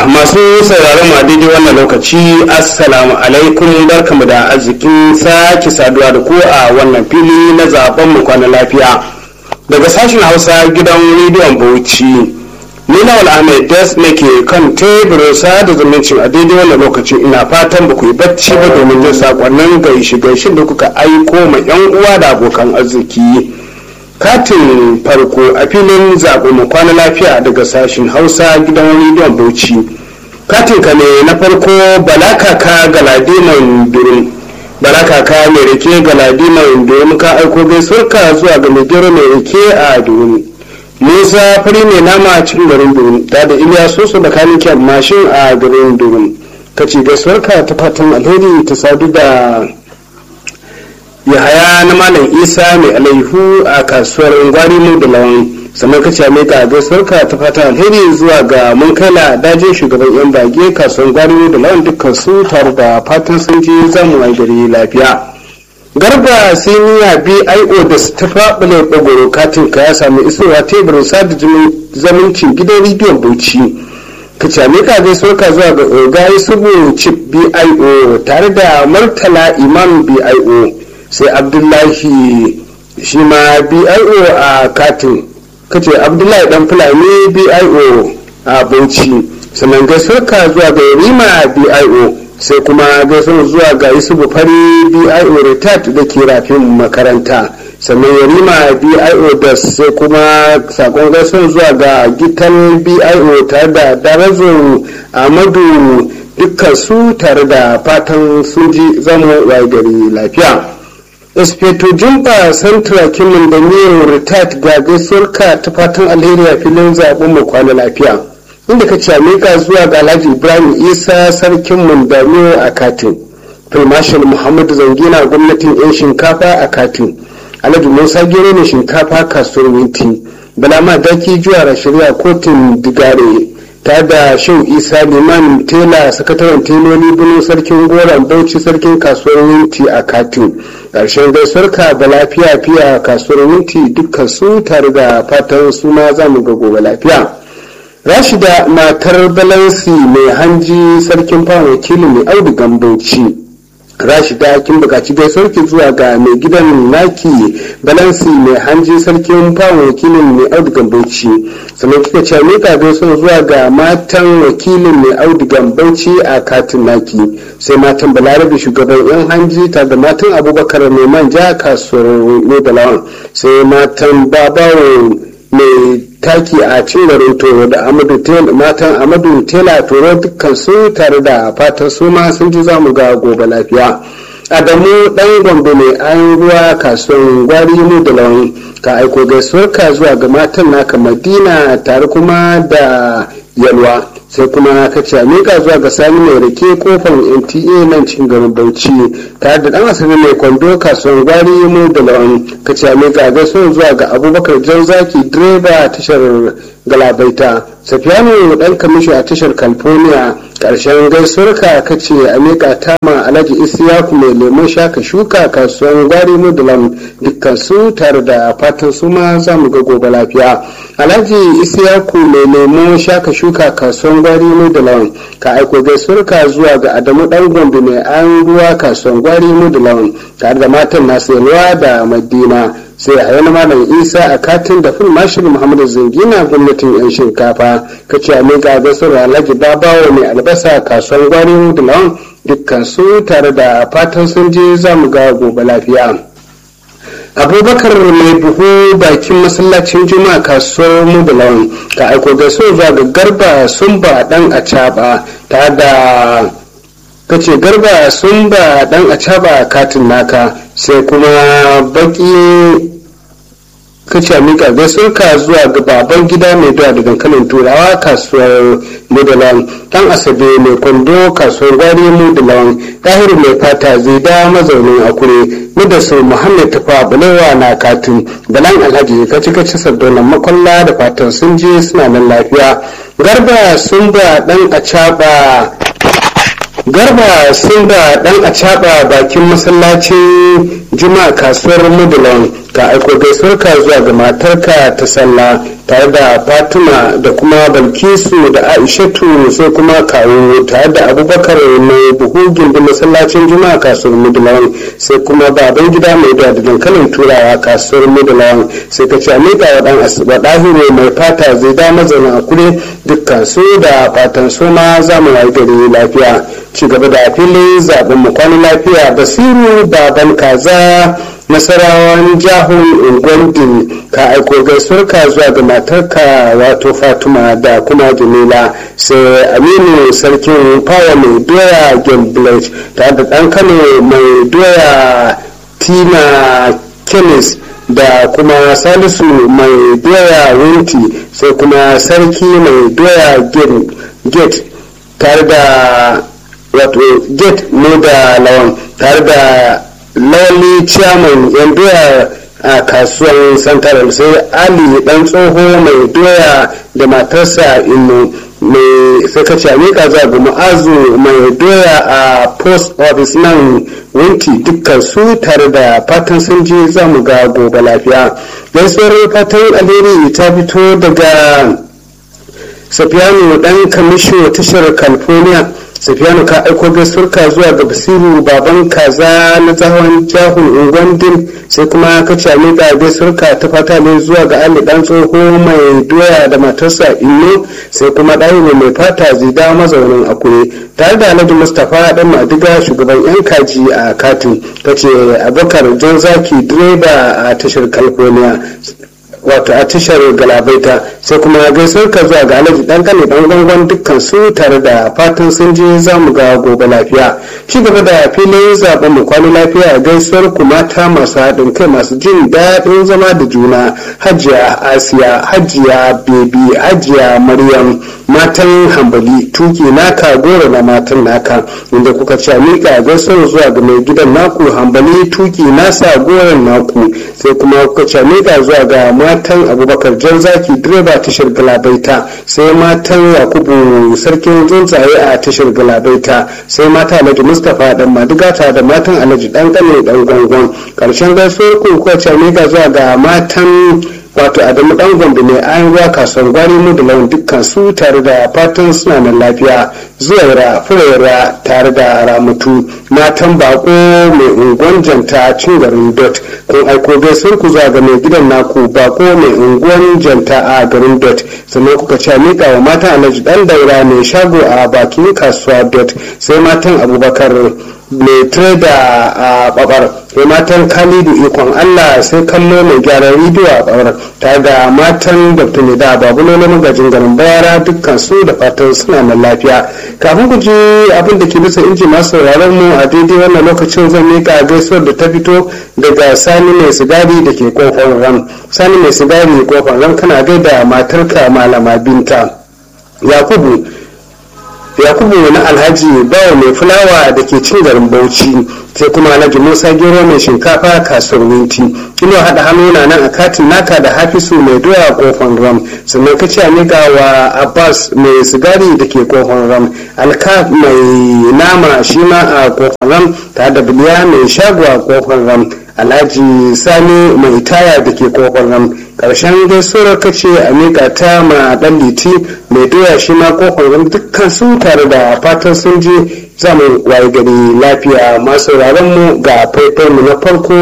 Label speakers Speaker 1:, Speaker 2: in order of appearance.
Speaker 1: masu sauraron ma daidai wannan lokaci assalamu alaikum barkamu da arzikin sake saduwa da ku a wannan fili na zaben mu kwana lafiya daga sashen hausa gidan rediyon bauchi ni na ahmed das nake kan teburin sada zumuncin a daidai wannan lokaci ina fatan ba ku yi bacci ba domin jin sakonnin gaishe gaishe da kuka aiko ma yan uwa da abokan arziki katin farko a filin zaɓe mu kwana lafiya daga sashen hausa gidan rediyon bauchi katin ka ne na farko balakaka galadiman durin balakaka mai rike galadiman durin ka aiko gaisuwarka zuwa ga mai gero mai rike a durin musa fari mai nama cikin garin durin ta da iliya soso da kanikin mashin a garin durin ka ce gaisuwarka ta fatan alheri ta sadu da yahaya na malam isa mai alaihu a kasuwar gwari mu da lawan sannan ka ce mai ka gaisuwarka ta fata alheri zuwa ga mun kaila dajin shugaban yan bage kasuwar gwari mu da lawan dukkan su tare da fatan sun je zamu ai gari lafiya garba siniya bio da ta faɓule ɓagoro katin ka ya sami isowa teburin sada zumuncin gidan rediyon bauchi ka ce mai ka gaisuwarka zuwa ga ogayi subu chip bio tare da martala imam bio sai abdullahi shi ma bio a katin kace abdullahi dan fulani bio a bauchi sannan gaisuwarka zuwa ga rima bio sai kuma gaisuwar zuwa ga yusufu fari bio retard da ke rafin makaranta sannan yarima bio da sai kuma sakon gaisuwar zuwa ga gitan bio tare da darazo amadu dukkan su tare da fatan sun ji zama waye gari lafiya inspector jumba santra kimin da niyan retired ga gaisuwarka ta fatan alheri a filin zaɓen mu kwana lafiya inda ka ce amika zuwa ga alhaji ibrahim isa sarkin mundamiyo a katin filmashal muhammadu zangina gwamnatin yan shinkafa a katin alhaji musa gero ne shinkafa kasuwar winti balama daki juwa shari'a kotun digare ta da shau isa liman tela sakataren teloli bulu sarkin goron bauchi sarkin kasuwar winti a katin ƙarshen gaisuwarka da lafiya fiya kasuwar winti dukkan su tare da fatan suna zamu ga gobe lafiya rashida matar balansi mai hanji sarkin fawon wakilin mai audu gambauci rashida kin bukaci gaisuwarki zuwa ga mai gidan naki balansi mai hanji sarkin fawon wakilin mai audigan bauchi sannan kika ce mika gaisuwar zuwa ga matan wakilin mai audigan bauchi a katin naki sai matan balarabe shugaban yan hanji ta da matan abubakar mai manja kasuwar nobalawan sai matan babawo mai taki a cin garin toro da matan amadu tela toro dukkan su tare da fatan su ma sun ji zamu ga gobe lafiya adamu dan gombe mai an ruwa kasuwan gwari mu da lawan ka aiko gaisuwarka zuwa ga matan naka madina tare kuma da yalwa sai kuma ka ce miƙa zuwa ga sani mai rake kofar nta nan cikin garin bauchi tare da dan asali mai kwando kasuwan gwari mu da lawan ka ce miƙa gaisuwar zuwa ga abubakar jan zaki direba tashar galabaita safiyanu dan kamishi a tashar california karshen gaisuwarka ka ce a miƙa tama alhaji isiyaku mai lemon shaka shuka kasuwan gwari mu da lawan dukkan su tare da fatan su ma za mu ga gobe lafiya alhaji isiyaku mai lemon shaka shuka kasuwan gwari mu da lawan ka aiko gaisuwarka zuwa ga adamu dan gombe mai an ruwa kasuwan gwari mu da lawan tare da matan nasu yalwa da madina sai a yana malam isa a katin da fil mashir muhammadu zangina gwamnatin yan shinkafa ka ce a miƙa gaisuwar alhaji babawa mai albasa kasuwan gwari mu da lawan dukkan su tare da fatan sun je za mu ga gobe lafiya abubakar mai buhu bakin masallacin juma'a kasuwar mudulawan ka aiko gaisuwa zuwa ga garba sun ba dan a caba ta da kace garba sun ba dan a caba katin naka sai kuma baki kace a mika gaisuwarka zuwa ga baban gida mai doya da dankalin turawa kasuwar mudulawan dan asabe mai kwando kasuwar gwari mudulawan tahiru mai fata zai da mazaunin akure mudassir muhammad tafa balewa na katin balan alhaji kaci kaci sardonan makwalla da fatan sun je suna nan lafiya garba sun ba dan a garba sun ba dan a bakin masallacin juma'a kasuwar mudulon ka aiko gaisuwar ka zuwa ga matarka ta sallah tare da fatima da kuma balkisu da aishatu sai kuma kawo tare da abubakar mai buhu gindin masallacin juma'a kasuwar mudulon sai kuma baban gida mai da dankalin turawa kasuwar mudulon sai ka ce amika wa dan asuba dahiru mai fata zai da mazauna a kure dukkan su da fatan su ma za mu wayi gari lafiya ci gaba da filin zaben mu kwana lafiya basiru baban kaza nasarawan jahun ungwandin ka aiko gaisuwar ka zuwa ga matarka wato fatima da kuma jamila sai aminu sarkin fawa mai doya gamblage tare da dan kano mai doya tina kenis da kuma salisu mai doya wunti sai kuma sarki mai doya gate tare da wato gate ne da lawan tare da lawali chairman yan doya a kasuwan santaral sai ali dan tsoho mai doya da matarsa inu mai sakaci amika za ga ma'azu mai doya a post office nan winti dukkan su tare da fatan sun je za mu ga gobe lafiya gaisuwar fatan alheri ta fito daga safiyanu dan kamisho tashar california safiyanu ka aiko gaisuwarka zuwa ga basiru baban kaza na tsawon jahun ungwandin sai kuma ka ci miƙa gaisuwarka ta fata ne zuwa ga ali dan tsoho mai doya da matarsa inno sai kuma ɗahiru mai fata zida mazaunin akure tare da alhaji mustapha dan madiga shugaban yan kaji a katin ta ce abokar jan zaki direba a tashar california wato a tashar galabaita sai kuma gaisuwar ka zuwa ga alhaji dan kane dan gangon dukkan su tare da fatan sun je za mu ga gobe lafiya ci gaba da filin zaben mu kwano lafiya gaisuwar ku mata masu haɗin kai masu jin daɗin zama da juna hajiya asiya hajiya bebi hajiya maryam matan hambali tuki naka goro na matan naka inda kuka ci miƙa gaisuwar zuwa ga mai gidan naku hambali tuki nasa goron naku sai kuma kuka ci miƙa zuwa ga matan abubakar jan zaki direba tashar galabaita sai matan yakubu sarkin tsuntsaye a tashar galabaita sai mata alhaji mustapha dan madigata da matan alhaji dan kane dan gwangon karshen gaisuwar ku kuka ci miƙa zuwa ga matan wato adamu dan gombe ne an ruwa kasuwar gwari mu da lawan dukkan su tare da fatan suna nan lafiya zuwaira furera tare da ramutu matan bako mai unguwan janta cin garin dot kun aiko gaisuwar ku zuwa ga mai gidan naku bako mai unguwan janta a garin dot sannan kuka ce mika wa matan alhaji dan daura mai shago a bakin kasuwa dot sai matan abubakar mai trader a babar sai matan khalidu ikon allah sai kallo mai gyaran rediyo a babar tare da matan dr nida babulo na magajin garin bayara dukkan su da fatan suna nan lafiya kafin ku ji abin da ke bisa inji masu sauraron mu a daidai wannan lokacin zan mika gaisuwar da ta fito daga sani mai sigari da ke kofar ram sani mai sigari kofar ram kana gaida matarka malama binta yakubu yakubu na alhaji bawa mai fulawa da ke cin garin bauchi sai kuma alhaji musa gero mai shinkafa kasuwar winti ino haɗa hannu na nan a katin naka da hafisu mai doya kofan ram sannan ka ce miƙa wa abbas mai sigari da ke kofan ram alka mai nama shi ma a kofan ram tare da biliya mai shago a kofan ram alhaji sani mai taya da ke kofar ram karshen gaisuwar ka ce a miƙa ta ma ɗan liti mai doya shi ma kofar ram dukkan su tare da fatan sun je zamu waye gari lafiya masu mu ga faifai mu na farko